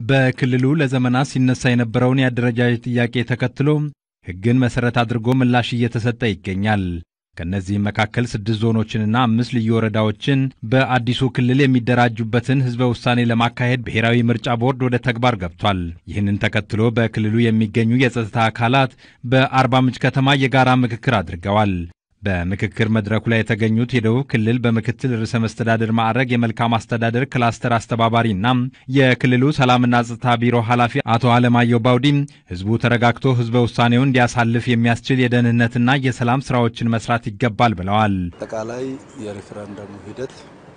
በክልሉ ለዘመናት ሲነሳ የነበረውን የአደረጃጀት ጥያቄ ተከትሎ ሕግን መሠረት አድርጎ ምላሽ እየተሰጠ ይገኛል። ከእነዚህም መካከል ስድስት ዞኖችንና አምስት ልዩ ወረዳዎችን በአዲሱ ክልል የሚደራጁበትን ሕዝበ ውሳኔ ለማካሄድ ብሔራዊ ምርጫ ቦርድ ወደ ተግባር ገብቷል። ይህንን ተከትሎ በክልሉ የሚገኙ የጸጥታ አካላት በአርባ ምንጭ ከተማ የጋራ ምክክር አድርገዋል። በምክክር መድረኩ ላይ የተገኙት የደቡብ ክልል በምክትል ርዕሰ መስተዳድር ማዕረግ የመልካም አስተዳደር ክላስተር አስተባባሪና የክልሉ ሰላምና ጸጥታ ቢሮ ኃላፊ አቶ አለማየሁ ባውዲም ህዝቡ ተረጋግቶ ህዝበ ውሳኔውን እንዲያሳልፍ የሚያስችል የደህንነትና የሰላም ስራዎችን መስራት ይገባል ብለዋል። አጠቃላይ የሬፈረንደሙ ሂደት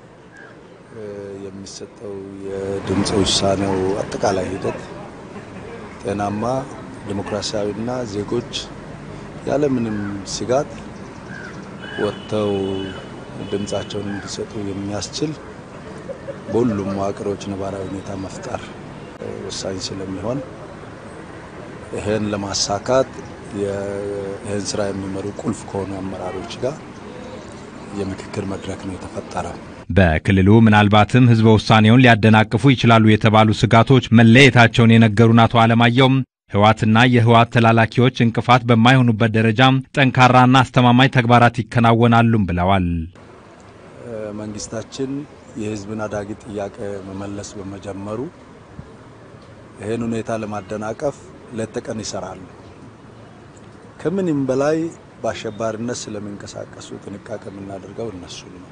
የሚሰጠው የድምፅ ውሳኔው አጠቃላይ ሂደት ጤናማ ዲሞክራሲያዊና ዜጎች ያለምንም ስጋት ወጥተው ድምፃቸውን እንዲሰጡ የሚያስችል በሁሉም መዋቅሮች ነባራዊ ሁኔታ መፍጠር ወሳኝ ስለሚሆን ይህን ለማሳካት ይህን ስራ የሚመሩ ቁልፍ ከሆኑ አመራሮች ጋር የምክክር መድረክ ነው የተፈጠረው። በክልሉ ምናልባትም ህዝበ ውሳኔውን ሊያደናቅፉ ይችላሉ የተባሉ ስጋቶች መለየታቸውን የነገሩን አቶ አለማየሁም ህወሓትና የህወሓት ተላላኪዎች እንቅፋት በማይሆኑበት ደረጃ ጠንካራና አስተማማኝ ተግባራት ይከናወናሉም ብለዋል። መንግስታችን የህዝብን አዳጊ ጥያቄ መመለስ በመጀመሩ ይህን ሁኔታ ለማደናቀፍ ሌት ተቀን ይሰራሉ። ከምንም በላይ በአሸባሪነት ስለሚንቀሳቀሱ ጥንቃቄ የምናደርገው እነሱ ነው።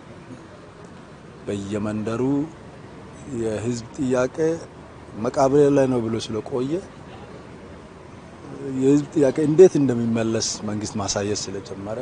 በየመንደሩ የህዝብ ጥያቄ መቃብሬ ላይ ነው ብሎ ስለቆየ የህዝብ ጥያቄ እንዴት እንደሚመለስ መንግስት ማሳየት ስለጀመረ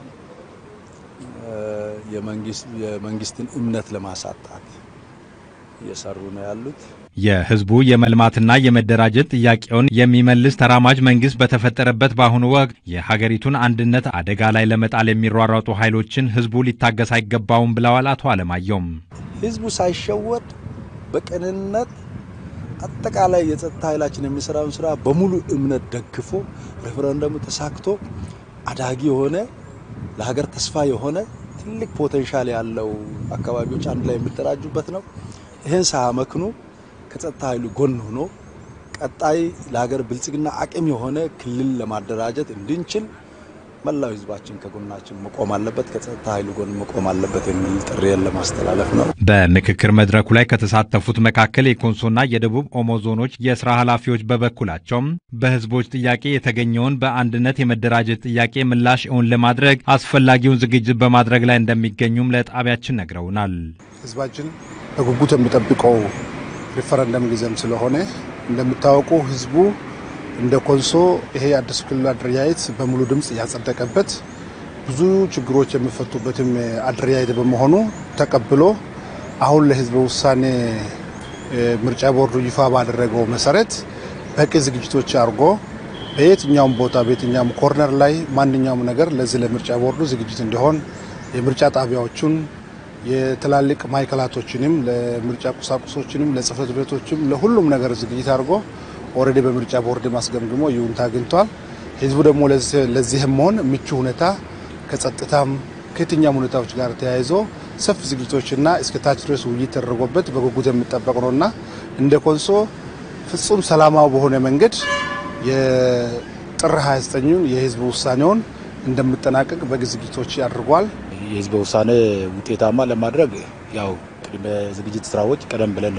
የመንግስትን እምነት ለማሳጣት እየሰሩ ነው ያሉት። የህዝቡ የመልማትና የመደራጀት ጥያቄውን የሚመልስ ተራማጅ መንግስት በተፈጠረበት በአሁኑ ወቅት የሀገሪቱን አንድነት አደጋ ላይ ለመጣል የሚሯሯጡ ኃይሎችን ህዝቡ ሊታገስ አይገባውም ብለዋል አቶ አለማየሁም። ህዝቡ ሳይሸወድ በቅንነት አጠቃላይ የጸጥታ ኃይላችን የሚሰራውን ስራ በሙሉ እምነት ደግፎ ሬፈረንደሙ ተሳክቶ አዳጊ የሆነ ለሀገር ተስፋ የሆነ ትልቅ ፖቴንሻል ያለው አካባቢዎች አንድ ላይ የሚደራጁበት ነው። ይህን ሳያመክኑ ከጸጥታ ኃይሉ ጎን ሆኖ ቀጣይ ለሀገር ብልጽግና አቅም የሆነ ክልል ለማደራጀት እንድንችል መላው ህዝባችን ከጎናችን መቆም አለበት፣ ከጸጥታ ኃይሉ ጎን መቆም አለበት የሚል ጥሪን ለማስተላለፍ ነው። በምክክር መድረኩ ላይ ከተሳተፉት መካከል የኮንሶና የደቡብ ኦሞ ዞኖች የስራ ኃላፊዎች በበኩላቸውም በህዝቦች ጥያቄ የተገኘውን በአንድነት የመደራጀት ጥያቄ ምላሽ እውን ለማድረግ አስፈላጊውን ዝግጅት በማድረግ ላይ እንደሚገኙም ለጣቢያችን ነግረውናል። ህዝባችን በጉጉት የሚጠብቀው ሪፈረንደም ጊዜም ስለሆነ እንደሚታወቁ ህዝቡ እንደ ኮንሶ ይሄ አዲሱ ክልል አደረጃጀት በሙሉ ድምፅ ያጸደቀበት ብዙ ችግሮች የሚፈቱበትም አደረጃጀት በመሆኑ ተቀብሎ አሁን ለህዝበ ውሳኔ ምርጫ ቦርዱ ይፋ ባደረገው መሰረት በቂ ዝግጅቶች አድርጎ በየትኛውም ቦታ በየትኛውም ኮርነር ላይ ማንኛውም ነገር ለዚህ ለምርጫ ቦርዱ ዝግጅት እንዲሆን የምርጫ ጣቢያዎቹን የትላልቅ ማዕከላቶችንም ለምርጫ ቁሳቁሶችንም ለጽህፈት ቤቶችም ለሁሉም ነገር ዝግጅት አድርጎ ኦልሬዲ በምርጫ ቦርድ ማስገምግሞ ይሁንታ አግኝቷል። ህዝቡ ደግሞ ለዚህም መሆን ምቹ ሁኔታ ከጸጥታም ከየትኛም ሁኔታዎች ጋር ተያይዞ ሰፊ ዝግጅቶችና እስከ ታች ድረስ ውይይት ተደርጎበት በጉጉት የሚጠበቅ ነውና እንደ ኮንሶ ፍጹም ሰላማዊ በሆነ መንገድ የጥር 29ኙን የህዝብ ውሳኔውን እንደሚጠናቀቅ በቂ ዝግጅቶች አድርጓል። የህዝብ ውሳኔ ውጤታማ ለማድረግ ያው ቅድመ ዝግጅት ስራዎች ቀደም ብለን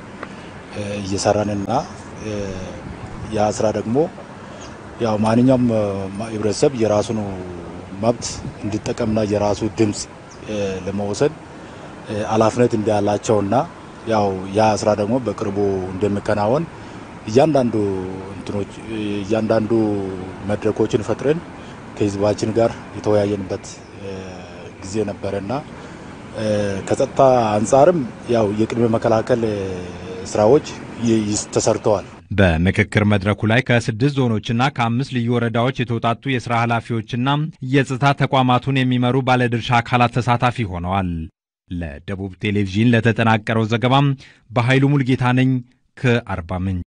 እየሰራንና ያ ስራ ደግሞ ያው ማንኛውም ህብረተሰብ የራሱን መብት እንዲጠቀምና የራሱ ድምፅ ለመወሰን ኃላፊነት እንዳላቸውና ያው ያ ስራ ደግሞ በቅርቡ እንደሚከናወን እያንዳንዱ እንትኖች እያንዳንዱ መድረኮችን ፈጥረን ከህዝባችን ጋር የተወያየንበት ጊዜ ነበረና ከጸጥታ አንጻርም ያው የቅድመ መከላከል ስራዎች ተሰርተዋል። በምክክር መድረኩ ላይ ከስድስት ዞኖችና ከአምስት ልዩ ወረዳዎች የተውጣጡ የሥራ ኃላፊዎችና የጸጥታ ተቋማቱን የሚመሩ ባለድርሻ አካላት ተሳታፊ ሆነዋል። ለደቡብ ቴሌቪዥን ለተጠናቀረው ዘገባም በኃይሉ ሙልጌታ ነኝ ከአርባ ምንጭ